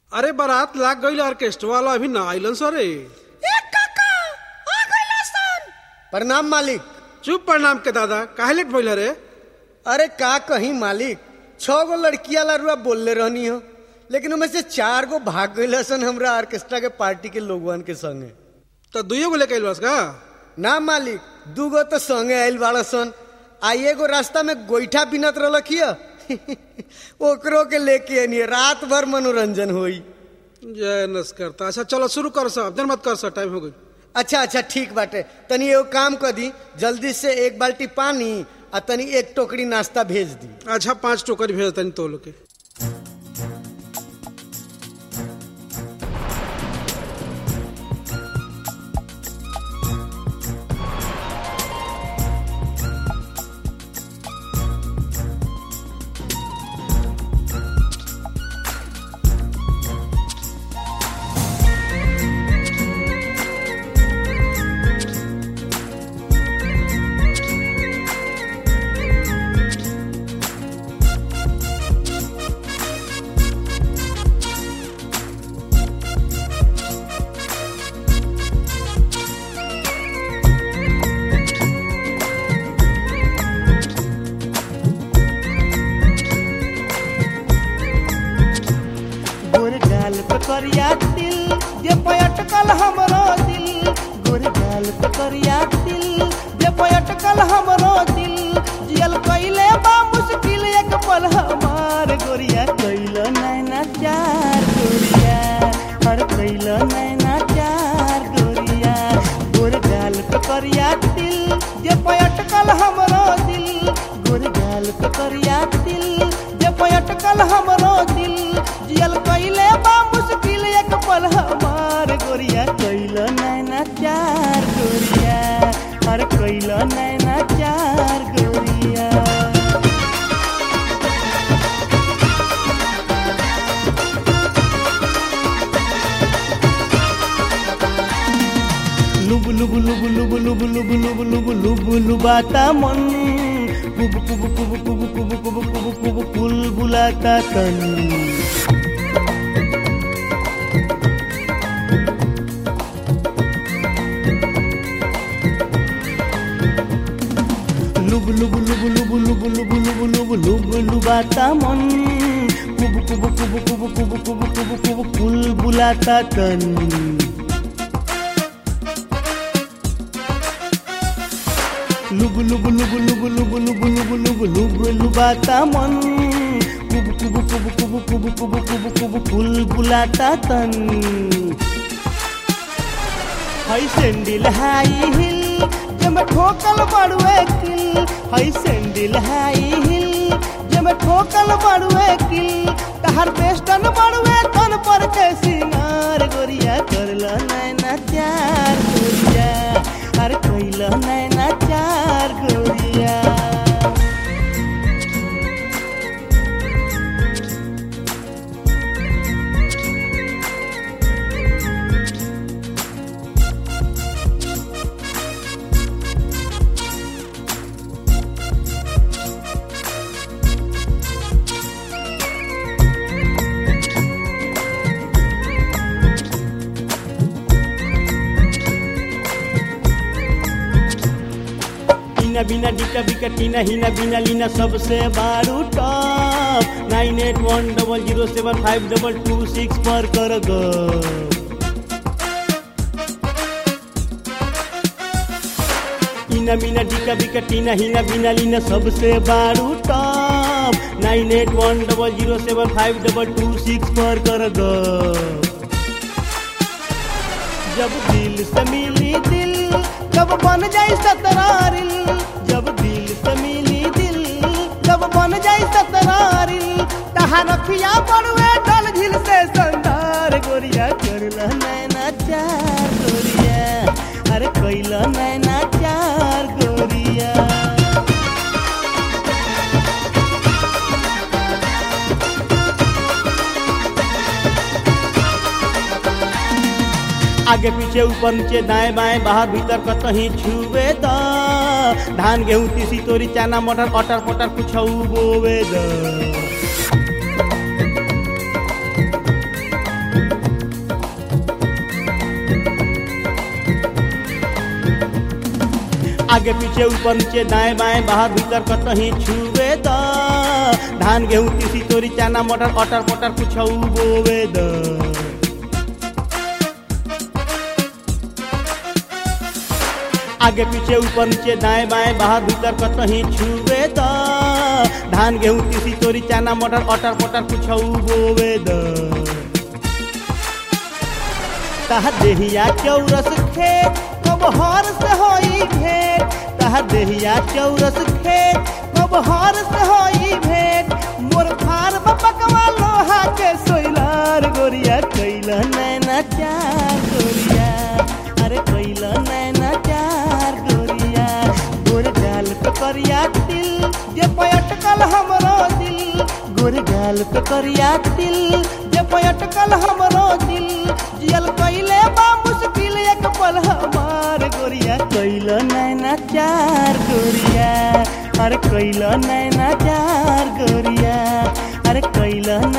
अरे बारात लाग गईल ऑर्केस्ट्रा वाला अभी ना आइलन सरे प्रणाम मालिक चुप प्रणाम के दादा काहे लेट भइल रे अरे का कहीं मालिक छह गो लड़किया लारुआ बोलले रहनी हो लेकिन उनमें से चार गो भाग गई सन हमरा ऑर्केस्ट्रा के पार्टी के लोगवन के संगे तो दुइयो गो लेके आइल बस का ना मालिक दू गो तो संगे आयल बाड़ा सन आ एगो रास्ता में गोईठा बिनत रहलखिय ओकरो के लेके आनी रात भर मनोरंजन होई जय नस करता अच्छा चलो शुरू कर सब देर मत कर सब टाइम हो गई अच्छा अच्छा ठीक बाटे तनी एगो काम कर दी जल्दी से एक बाल्टी पानी आ तनी एक टोकरी नाश्ता भेज दी अच्छा पांच टोकरी भेज तनी तो लोग के गोर गाल पे करिया दिल जे पयटकल हमरो दिल गोर गाल पे करिया दिल जे पयटकल हमरो दिल जियल कइले बा मुश्किल एक पल हमार गोरिया कइल नैना चार गोरिया हर कइल नैना चार गोरिया गोर गाल पे करिया दिल जे पयटकल हमरो दिल गोर गाल पे करिया दिल जे पयटकल हमरो दिल जियल कइले बा मुश्किल एक पल हमार गोरिया कइल नैना चार गोरिया हर कइल नैना चार गोरिया लुबु लुबु लुबु लुबु लुबु लुबु लुबु लुबु लुबु लुबाता मन कुबु कुबु कुबु कुबु कुबु कुबु कुबु कुबु कुल बुलाता तन लुबु लुबु लुबु लुबु लुबु लुबु लुबु लुबु लुबु लुबाता मन कुबु कुबु कुबु कुबु कुबु कुबु कुबु कुबु कुल बुलाता तन लुबु लुबु लुबु लुबु लुबु लुबु लुबु लुबु लुबु लुबाता मन कुबु कुबु कुबु कुबु कुबु कुबु कुबु कुबु कुल बुलाता तन हाय सेंडिल हाई हिल जब ठोकल बड़ुए किल हाय सेंडिल हाई हिल जब ठोकल बड़ुए किल तहर बेस्टन बड़ुए तन पर के सिंगार गोरिया करला नैना चार गोरिया हर कइला नैना चार गोरिया टीना बिना डिका बिका टीना हिना बिना लीना सबसे बारू top nine eight one double zero seven five double two six पर कर गो टीना बिना डिका बिका टीना हिना बिना लीना सबसे बारू top nine eight one double zero seven five double two six पर कर गो जब दिल से मिली दिल जब बन जाई सतरारिल जब दिल से मिली दिल जब बन जाई सतरारिल तहा रखिया पड़ुए डल झिल से संदार गोरिया करला नैना चार गोरिया अरे कैला नैना चार गोरिया आगे पीछे ऊपर नीचे दाएं बाएं बाहर भीतर कतही छुए द धान गेहूं तीसी तोरी चना मटर अटर पटर कुछ बोवे द आगे पीछे ऊपर नीचे दाएं बाएं बाहर भीतर कतही छुए द धान गेहूं तीसी तोरी चना मटर अटर पटर कुछ बोवे द आगे पीछे ऊपर नीचे दाएं बाएं बाहर भीतर कतही छुए द धान गेहूं तीसी तोरी चना मटर अटर पटर कुछ बोवे द तह देहिया चौरस खेत कब हर से होई भेंट तह देहिया चौरस खेत कब हर से होई भेंट मोर फार बपकवा लोहा के सोइलार गोरिया कैला नैना चार गोरिया अरे कैला नैना चार गोरिया गोर गाल पे करिया तिल जे पयटकल हमरो दिल गोर गाल पे करिया तिल जे पयटकल हमरो दिल जियल कैले बा मुश्किल एक पल हमार गोरिया कैल नैना चार गोरिया अरे कैल नैना चार गोरिया अरे कैल